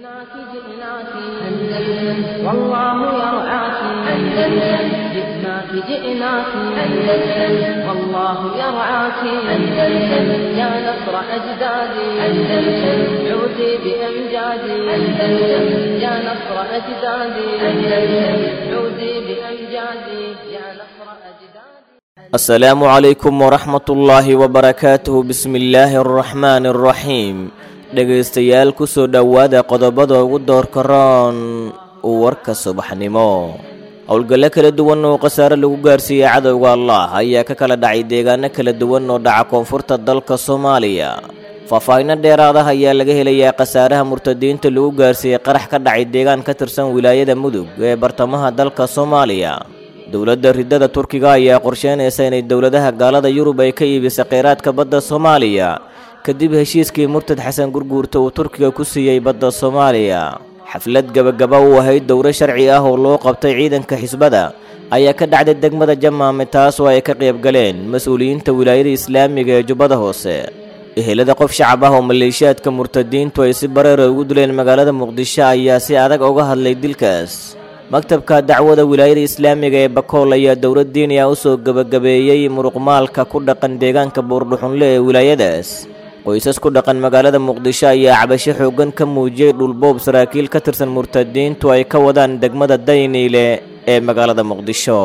جئناك جئناك أندلس والله يرعاك أندلس جئناك جئناك أندلس والله يرعاك أندلس يا نصر أجدادي أندلس عودي بأمجادي أندلس يا نصر أجدادي أندلس عودي بأمجادي يا نصر أجدادي السلام عليكم ورحمة الله وبركاته بسم الله الرحمن الرحيم dhegaystayaal ku soo dhowaada qodobada ugu doorka roon warka subaxnimo howlgallo kala duwan oo khasaare lagu gaarsiiyey cadowga allah ayaa ka kala dhacay deegaano kala duwan oo dhaca koonfurta dalka soomaaliya faahfaahinno dheeraadaha ayaa laga helayaa khasaaraha murtadiinta lagu gaarsiiyey qarax ka dhacay deegaan ka tirsan wilaayada mudug ee bartamaha dalka soomaaliya dowladda ridada turkiga ayaa qorsheynaysa inay dowladaha gaalada yurub ay ka iibisay kheyraadka badda soomaaliya kadib heshiiskii murtad xasan gurguurta uu turkiga ku siiyey badda soomaaliya xaflad gebagaba u ahayd dowro sharci ah oo loo qabtay ciidanka xisbada ayaa ka dhacday degmada jamaame taas oo ay ka qayb galeen mas-uuliyiinta wilaayada islaamiga ee jubbada hoose ehelada qof shacab ah oo maleeshiyaadka murtadiintu ay si bareera ugu dileen magaalada muqdisho ayaa si adag uga hadlay dilkaas maktabka dacwada wilaayada islaamiga ee bakool ayaa dowlad diini ah usoo gebagabeeyey muruqmaalka ku dhaqan deegaanka buurdhuxunle ee wilaayadaas qoysas ku dhaqan magaalada muqdisho ayaa cabasho xooggan ka muujiyey dhulboob saraakiil ka tirsan murtadiintu ay ka wadaan degmada dayniile ee magaalada muqdisho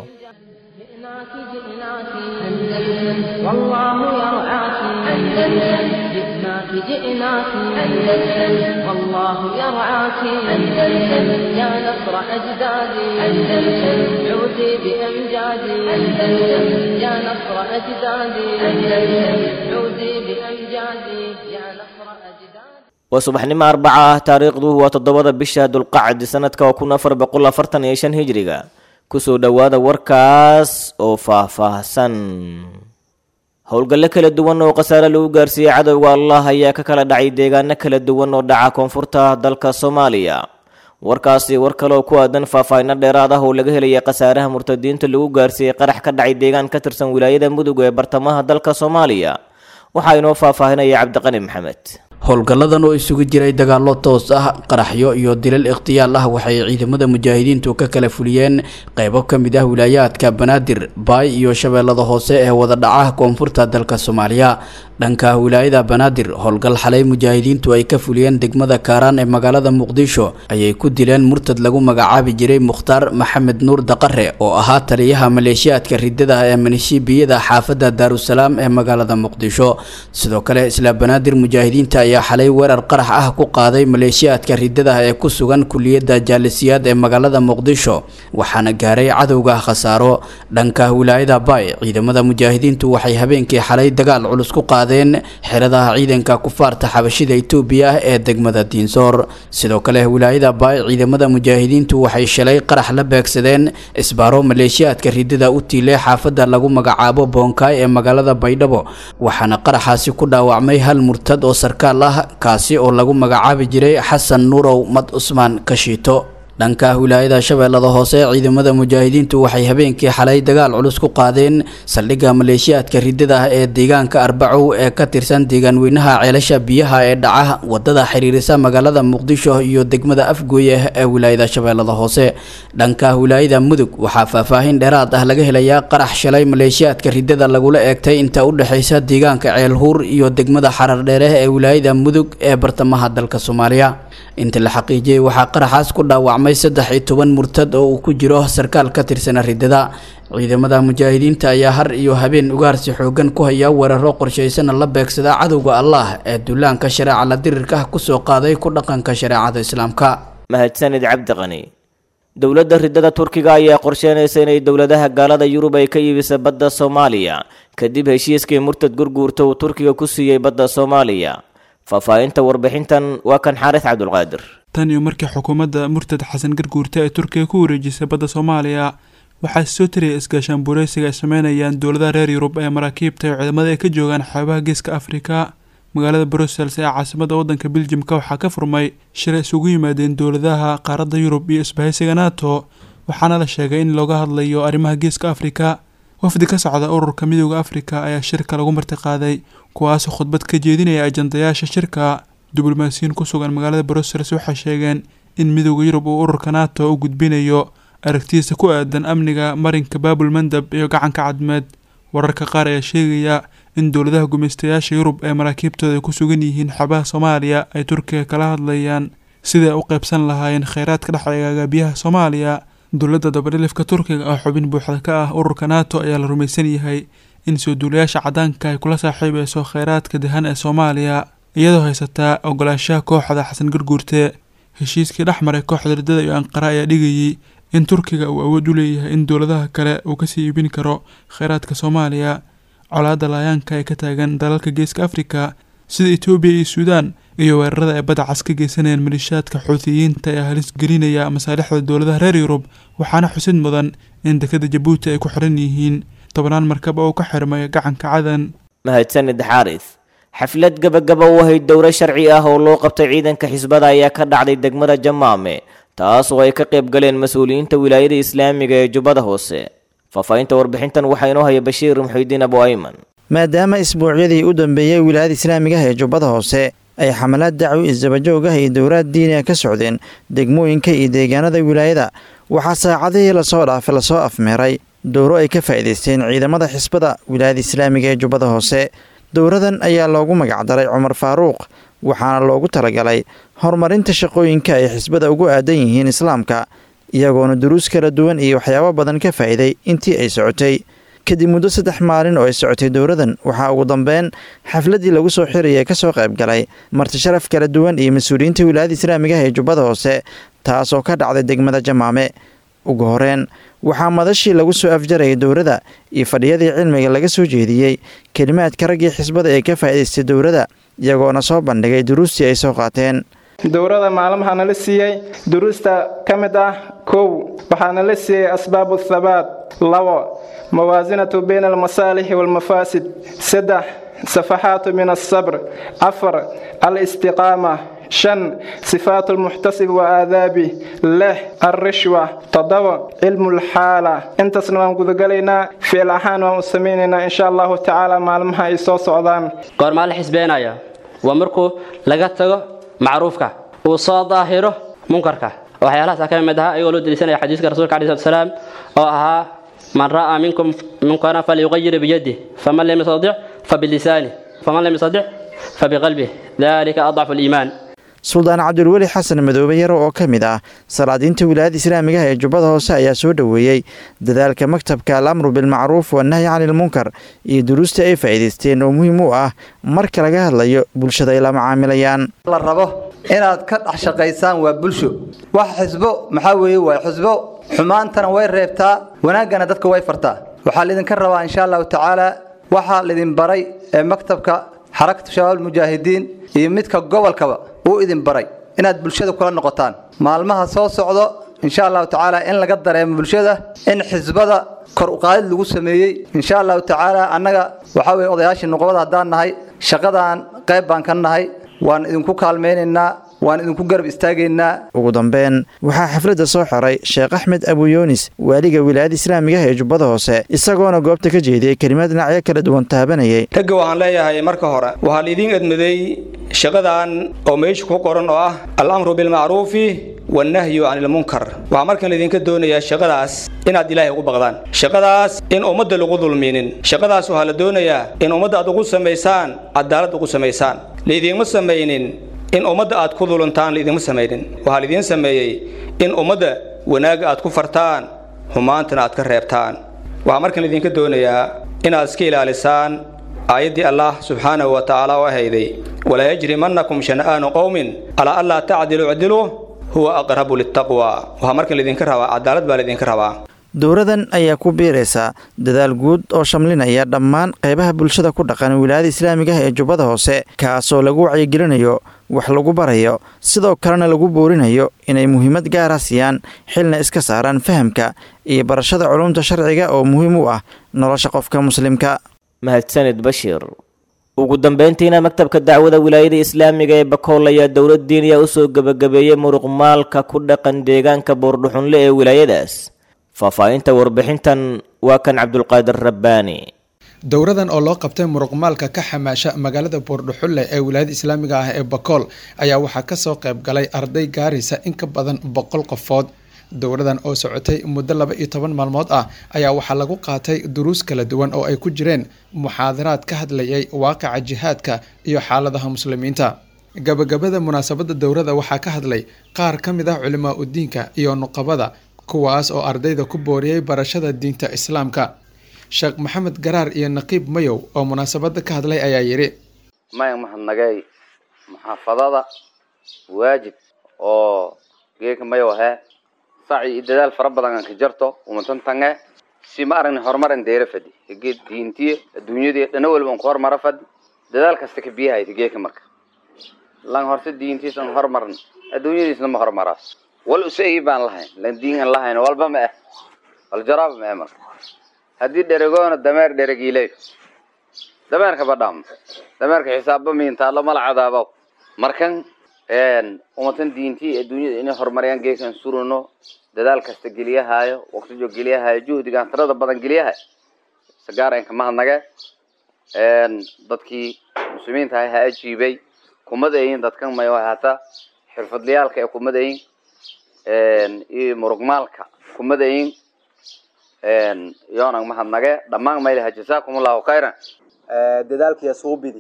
جئناك جئناك أندلس والله يرعاك أندلس جئناك جئناك أندلس والله يرعاك أندلس يا نصر أجدادي أندلس عودي بأمجادي أندلس يا نصر أجدادي أندلس عودي بأمجادي يا نصر أجدادي waa subaxnimo arbaca ah taariikhdu waa toddobada bisha dulqacdi sanadka waa kun afar boqol afartan iyo shan hijriga kusoo dhowaada warkaas oo faahfaahsan howlgallo kala duwan oo khasaare lagu gaarsiiyey cadowga allah ayaa ka kala dhacay deegaano kala duwan oo dhaca koonfurta dalka soomaaliya warkaasi war kale oo ku aadan faahfaahinno dheeraad ah oo laga helaya khasaaraha murtadiinta lagu gaarsiiyey qarax ka dhacay deegaan ka tirsan wilaayada mudug ee bartamaha dalka soomaaliya waxaa inoo faahfaahinaya cabdiqani maxamed howlgalladan oo isugu jiray dagaallo toos ah qaraxyo iyo dilal ikhtiyaal ah waxay ciidamada mujaahidiintu ka kala fuliyeen qeybo ka mid ah wilaayaadka banaadir baay iyo shabeellada hoose ee wada dhaca koonfurta dalka soomaaliya dhanka wilaayada banaadir howlgal xalay mujaahidiintu ay ka fuliyeen degmada kaaraan ee magaalada muqdisho ayay ku dileen murtad lagu magacaabi jiray mukhtaar maxamed nuur daqare oo ahaa taliyaha maleeshiyaadka ridada ee manishiibiyada xaafadda daarusalaam ee magaalada muqdisho sidoo kale isla banaadir mujaahidiinta ayaa xalay weerar qarax ah ku qaaday maleeshiyaadka ridada ee ku sugan kuliyadda jaalisiyaad ee magaalada muqdisho waxaana gaaray cadowga khasaaro dhanka wilaayada baay ciidamada mujaahidiintu waxay habeenkii xalay dagaal culus ku qaadeen xeradaha ciidanka kufaarta xabashida itoobiya ah ee degmada diinsoor sidoo kale wilaayada baay ciidamada mujaahidiintu waxay shalay qarax la beegsadeen isbaaro maleeshiyaadka ridada u tiilay xaafadda lagu magacaabo boonkaay ee magaalada baydhabo waxaana qaraxaasi ku dhaawacmay hal murtad oo sarkaal ah kaasi oo lagu magacaabi jiray xasan nuurow mad cusmaan kashiito dhanka wilaayada shabeellada hoose ciidamada mujaahidiintu waxay habeenkii xalay dagaal culus ku qaadeen saldhigga maleeshiyaadka ridada ah ee deegaanka arbacow ee ka tirsan deegaanweynaha ceelasha biyaha ee dhaca wadada xiriirisa magaalada muqdisho iyo degmada afgooye ee wilaayada shabeellada hoose dhanka wilaayada mudug waxaa faahfaahin dheeraad ah laga helayaa qarax shalay maleeshiyaadka ridada lagula eegtay inta u dhexaysa deegaanka ceelhuur iyo degmada xarardheere ee wilaayada mudug ee bartamaha dalka soomaaliya inta la xaqiijiyey waxaa qaraxaas ku dhaawacmay saddex iyo toban murtad oo uu ku jiro sarkaal ka tirsana ridada ciidamada mujaahidiinta ayaa har iyo habeen ugaarsi xoogan ku haya weeraro qorshaysana la beegsada cadowga allah ee duulaanka shareeca la dirirka ah kusoo qaaday ku dhaqanka shareecada islaamka mahadsanid cabdiqani dowladda ridada turkiga ayaa qorsheynaysa inay dowladaha gaalada yurub ay ka iibisa badda soomaaliya kadib heshiiskii murtad gurguurta uu turkiga ku siiyey badda soomaaliya faahfaahinta warbixintan waa kan xaaris cabdulqaadir tan iyo markii xukuumadda murtad xasan garguurta ee turkiga ku wareejisay badda soomaaliya waxaa soo tiraya isgaashaan buureysiga ay sameynayaan dowladaha reer yurub ee maraakiibta iyo ciidamada ay ka joogaan xeebaha geeska afrika magaalada brussels ee caasimada wadanka beljimka waxaa ka furmay shir ay isugu yimaadeen dowladaha qaaradda yurub iyo isbahaysiga nato waxaana la sheegay in looga hadlayo arrimaha geeska afrika wafdi ka socda ururka midooda afrika ayaa shirka lagu martiqaaday kuwaasoo khudbad ka jeedinaya ajandayaasha shirka diblomaasiyiin ku sugan magaalada brussels waxay sheegeen in midooda yurub uu ururka nato u gudbinayo aragtidiisa ku aadan amniga marinka baabul mandab iyo gacanka cadmeed wararka qaar ayaa sheegaya in dowladaha gumaystayaasha yurub ee maraakiibtooda ay ku sugan yihiin xabaha soomaaliya ay turkiga kala hadlayaan sidai ay u qaybsan lahaayeen kheyraadka dhexeegaaga biyaha soomaaliya dowladda dabadhilifka turkiga oo xubin buuxda ka ah ururka nato ayaa la rumaysan yahay in soo duulayaasha cadaanka ay kula saaxiibeyso kheyraadka dahan ee soomaaliya iyadoo haysataa ogolaanshaha kooxda xasan garguurte heshiiskii dhexmaray kooxda riddada iyo anqara ayaa dhigayay in turkiga uu awood u leeyahay in dowladaha kale uu kasii iibin karo kheyraadka soomaaliya colaadda laayaanka ee ka taagan dalalka geeska afrika sida etoobiya iyo suudaan iyo weerarada ay badda cas ka geysanayaan malishaadka xuutiyiinta ee halis gelinaya masaalixda dowladaha reer yurub waxaana xusid mudan in dekada jabuuti ay ku xiran yihiin tobnaan markab oo ka xirmay gacanka cadan mahadsanid xaaris xaflad gabagaba u ahayd dowro sharci ah oo loo qabtay ciidanka xisbada ayaa ka dhacday degmada jamaame taas oo ay ka qayb galeen mas-uuliyiinta wilaayada islaamiga ee jubbada hoose faahfaahinta warbixintan waxaa inoo haya bashiir muxuudiin abu ayman maadaama isbuucyadii u dambeeyey wilaayada islaamiga ah ee jubbada hoose ay xamalaad dacwi isdabajoog ah iyo dowlaad diini ah ka socdeen degmooyinka iyo deegaanada wilaayada waxaa saacadihii lasoo dhaafay lasoo afmeeray dowro ay ka faa'iidaysteen ciidamada xisbada wilaayada islaamiga ee jubbada hoose dowradan ayaa loogu magacdaray cumar faaruuq waxaana loogu talagalay horumarinta shaqooyinka ay xisbada ugu aadan yihiin islaamka iyagoona duruus kala duwan iyo waxyaabo badan ka faa'iiday intii ay socotay kadib muddo saddex maalin oo ay socotay dowradan waxaa ugu dambeyn xafladdii lagu soo xiraya ka soo qayb galay martisharaf kala duwan iyo mas-uuliyiinta wilaayada islaamiga ah ee jubbada hoose taasoo ka dhacday degmada jamaame ugu horeen waxaa madashii lagu soo afjarayay dowrada iyo fadhiyadii cilmiga laga soo jeediyey kelimaadka raggii xisbada ee ka faa'idaystay dowrada iyagoona soo bandhigay duruustii ay soo qaateen dowrada maalmaha nala siiyey duruusta ka mid ah kow waxaa nala siiyey asbaabu thabaat labo mawaasinatu bayna almasaalixi waalmafaasid saddex safaxaatu min alsabr afar alistiqaama shan sifaat almuxtasib wa aadaabi lix alrishwa toddoba cilmu lxaala intaasna waan gudagalaynaa ficil ahaan waan u samaynaynaa insha allahu tacaala maalmaha ay soo socdaan goormaa la xisbeenaya waa markuu laga tago macruufka uu soo daahiro munkarka waxyaalahaas ka mid ahaa ayagoo loo deliisanaya xadiiska rasuulka alai slat salaam oo ahaa man ra'aa minkum munkaran falyuqayir biyadih faman lam yastadic fabilisanih faman lam yastadic fabiqalbih dalika adcafu aliimaan suldaan cabdulweli xasan madoobe yaro oo ka mid ah salaadiinta wilaayada islaamiga ah ee jubbada hoose ayaa soo dhoweeyey dadaalka maktabka alamru bilmacruuf wanahyi cani ilmunkar iyo duruusta ay faa'iidaysteen oo muhiim u ah marka laga hadlayo bulshada ay la macaamilayaan la rabo inaad ka dhex shaqaysaan waa bulsho wax xisbo maxaa weeye waa xisbo xumaantana way reebtaa wanaaggana dadka way fartaa waxaa laydinka rabaa insha allahu tacaala waxaa laydin baray ee maktabka xarakatu shabaab almujaahidiin iyo midka gobolkaba uu idin baray inaad bulshada kula noqotaan maalmaha soo socdo insha allahu tacaala in laga dareemo bulshada in xisbada kor uqaadid lagu sameeyey insha allahu tacaala annaga waxaa weye odayaashii nuqbada haddaan nahay shaqadaan qayb baan ka nahay waan idinku kaalmaynaynaa waan idinku garab istaagaynaa ugu dambeyn waxaa xafladda soo xiray sheekh axmed abuyunis waaliga wilaayada islaamiga ah ee jubbada hoose isagoona goobta ka jeediyey kelimaad dhinacyo kala duwan taabanayay ragga waxaan leeyahay marka hore waxaa laidiin edmaday shaqadan oo meesha ku qoran oo ah alamru bilmacruufi wannahyu can ilmunkar waxaa markan laydinka doonayaa shaqadaas inaad ilaahay ugu baqdaan shaqadaas in ummadda lagu dulminin shaqadaas waxaa la doonayaa in ummadda aad ugu samaysaan cadaalad ugu samaysaan laydiinma samaynin in ummadda aad ku duluntaan laydinma samaynin waxaa laidiin sameeyey in ummadda wanaagga aad ku fartaan xumaantana aad ka reebtaan waxaa markan laydinka doonayaa inaad iska ilaalisaan aayaddii allah subxaanahu wa tacaala oo ahayday walaa yajrimannakum shana'aanu qowmin alaa anlaa tacdilu icdiluu huwa aqrabu litaqwa waxaa markan laydinka rabaa cadaalad baa laydinka rabaa dowradan ayaa ku biiraysa dadaal guud oo shamlinaya dhammaan qaybaha bulshada ku dhaqan wilaayada islaamiga ah ee jubbada hoose kaasoo lagu wacyigelinayo wax lagu barayo sidoo kalena lagu boorinayo inay muhiimad gaara siiyaan xilna iska saaraan fahamka iyo barashada culumta sharciga oo muhiim u ah nolosha qofka muslimka mahadsanid bashiir ugu dambeyntiina maktabka dacwada wilaayada islaamiga ee bakool ayaa dowlad diiniya usoo gebagabeeyey muruq maalka ku dhaqan deegaanka boordhuxunle ee wilaayadaas faahfaahinta warbixintan waa kan cabdulqaadir rabbaani dowradan oo loo qabtay muruqmaalka ka xamaasha magaalada buurdhuxulle ee wilaayada islaamiga ah ee bakool ayaa waxaa kasoo qayb galay arday gaaraysa in ka badan boqol qofood dowradan oo socotay muddo laba iyo toban maalmood ah ayaa waxaa lagu qaatay duruus kala duwan oo ay ku jireen muxaadaraad ka hadlayay waaqica jihaadka iyo xaaladaha muslimiinta gabagabada munaasabada dowrada waxaa ka hadlay qaar ka mid ah culimaa udiinka iyo nuqabada kuwaas oo ardayda ku booriyey barashada diinta islaamka sheekh maxamed garaar iyo naqiib mayow oo munaasabada ka hadlay ayaa yidhi maya mahadnagay muxaafadada waajib oo geeka mayow ahee saci iyo dadaal fara badan aan ka jarto umatan tange si ma aragni horumaran deera fadi geed diintiya adduunyadii dhana waliba aan ku horumara fadi dadaal kasta ka biyahayta geeka marka lan horse diintiisan horumaran adduunyadiisna ma horumaraas wal usai baan lahayn lan diin aan lahayn walba ma ah wal jaraaba ma ah marka haddii dheregoona dameer dheregiiley dameerka badhaam dameerka xisaabba miintaalo mala cadaabaw markan umatan diintii adduunyada inay horumariyaan geekan surano dadaal kasta geliyahaayo waqtijo geliyahaayo juhdigaan tirada badan geliyahay sagaaraynka mahadnage dadkii muslimiinta ha ajiibay kumadayin dadkan mayo hata xirfadlayaalka ee kumadayin iyo murugmaalka kumadayin yoonang mahadnage dhammaan maylaha jasaakum allahu khayran dadaalkiya suubidi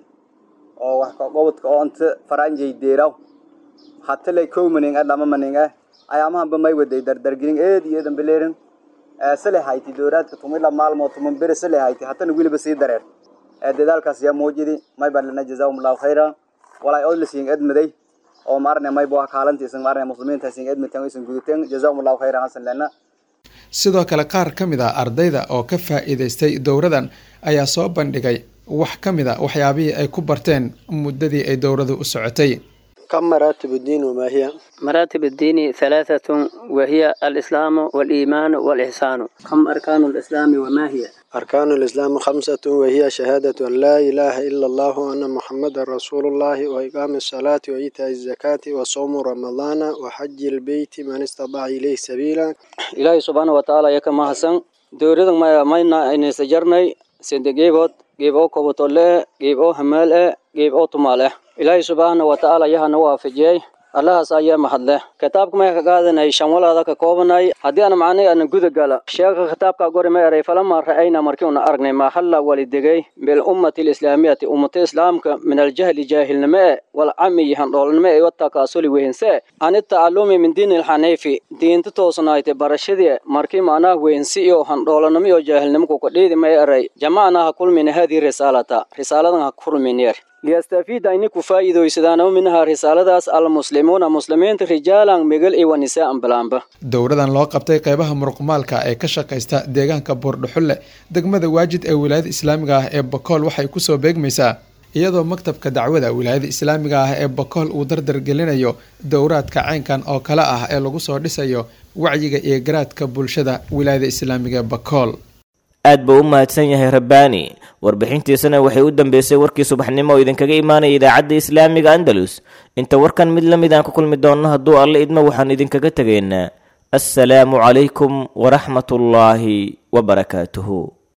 oo wax gobodka oo anta faranjay deeraw hatalay kow maning ah dhama maning ah ayaamahanba may waday dardargelin eed iyo eedan beleerin sale hayti dowraadka tumila maalmood tuman bere sale hayti hatana weliba sii dareer dadaalkaas yaa muujidi may baan lana jazaahum allahu khayra walaa oo lasiin edmaday oo maarne may boo kaalantiisan maarne muslimiinta siin edmateen isan gudateen jazaahum allahu khayra hasan lana sidoo kale qaar ka mid a ardayda oo ka faa'iidaystay dowradan ayaa soo bandhigay wax ka mid a waxyaabihii ay ku barteen muddadii ay dowradu u socotay كم مراتب الدين وما هي؟ مراتب الدين ثلاثة وهي الإسلام والإيمان والإحسان كم أركان الإسلام وما هي؟ أركان الإسلام خمسة وهي شهادة أن لا إله إلا الله وأن محمد رسول الله وإقام الصلاة وإيتاء الزكاة وصوم رمضان وحج البيت من استطاع إليه سبيلا إلهي سبحانه وتعالى يكما حسن دوريد ما ماينا إن سجرني سندقيبوت قيبو كوبوتولي قيبو همالي قيبو تمالي ilaahay subxaana wa tacaala yahana waafajiyey allahaas ayaa mahadleh kitaabka may ka qaadanay shan walaada ka koobanay haddii aan macnay ana guda gala sheeka kitaabka gori ma eray falama ra'ayna markii una aragnay maa halla walidegay bilummati alislaamiyati ummata islaamka min aljahli jaahilnimo e walcamiyi handhoolnimo e watakaasuli wehense ani tacalumi min diini alxaniifi diinta toosnaayte barashadii markii macnaha wehensi iyo handhoolanimo iyo jaahilnimo kukadhiidi ma eray jamacna ha kulmina haadii risaalata risaaladan ha kulmineer liyastafiida ini ku faa'iidaysadaan minha risaaladaas almuslimuuna muslimiinta rijaalan megal iyo wanisaan balaanba dowradan loo qabtay qeybaha muruqmaalka ee ka shaqaysta deegaanka buurdhuxulle degmada waajid ee wilaayada islaamiga ah ee bakool waxay kusoo beegmaysaa iyadoo maktabka dacwada wilaayada islaamiga ah ee bakool uu dardargelinayo dowraadka caynkan oo kale ah ee lagu soo dhisayo wacyiga iyo garaadka bulshada wilaayada islaamiga ee bakool aad buu u mahadsan yahay rabbaani warbixintiisana waxay u dambeysay warkii subaxnimo oo idinkaga imaanaya idaacadda islaamiga andalus inta warkan mid la mid aan ku kulmi doonno hadduu alle idmo waxaan idinkaga tegaynaa assalaamu calaykum waraxmatullaahi wabarakaatuhu